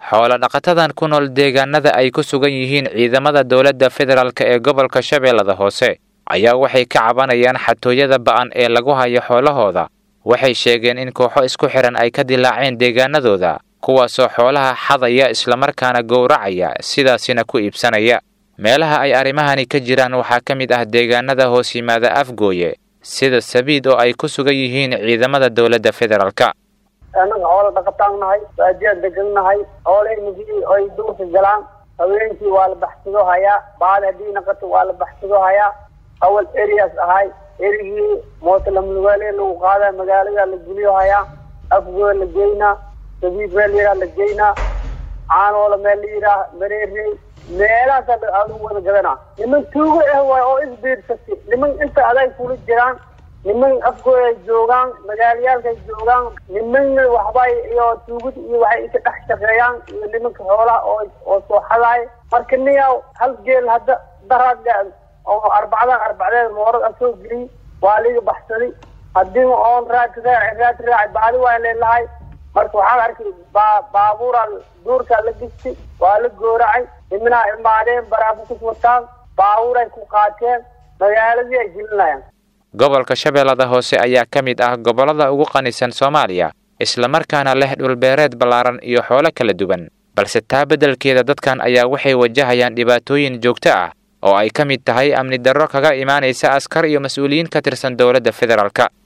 xoolo dhaqatadan ku nool deegaanada ay ku sugan yihiin ciidamada dowladda federaalk ee gobolka shabeellada hoose ayaa waxay ka cabanayaan xatooyada ba'an ee lagu hayo xoolahooda waxay sheegeen in kooxo isku xidhan ay ka dilaaceen deegaanadooda kuwaasoo xoolaha xadaya islamarkaana gowracaya sidaasina ku iibsanaya meelaha ay arrimahani ka jiraan waxaa ka mid ah deegaanada hoos yimaada afgooye sida sabiid oo ay ku sugan yihiin ciidamada dowladda federaalka annaga xoolo dhaqataan nahay baadiyaa degan nahay xoolahayna ay duurka galaan haweenkii waa la baxsado hayaa baali haddii naqato waa la baxsado hayaa awal areas ahay erigii mootalamlugaale lagu qaadaa magaalada la guliyo hayaa afgoo la geynaa sabiib meel la yidhaha la geynaa caanoola meel la yidhaah mareerey meelahaasa aadu wada gadanaa niman tuugo ah waay oo isbiirsati niman inta aday kula jiraan niman afgooy ay joogaan magaalayaalka ay joogaan nimanna waxbay iyo tuugada iyo waxay inka dhex shaqeeyaan iyo nimanka xoolaha oo oo soo xadaay marka niyaw hal geel hadda daraad oo arbacdan arbacdeed moorad a soo geliyey waa liga baxsaday haddii oon raad raaci raad raaci bacdi waa leelahay marka waxaan arkay baa baabuura duurkaa la gistay waa la gooracay nimanaa imaadeen baraafukus wataan baabuuray ku qaateen magaaladii ay gelinayaan gobolka shabeellada hoose ayaa ka mid ah gobollada ugu qanisan soomaaliya islamarkaana leh dhulbeereed ballaaran iyo xoolo kala duwan balse taa beddelkeeda dadkan ayaa waxay wajahayaan dhibaatooyin joogto ah oo ay ka mid tahay amni darro kaga imaanaysa askar iyo mas-uuliyiin ka tirsan dowladda federaalka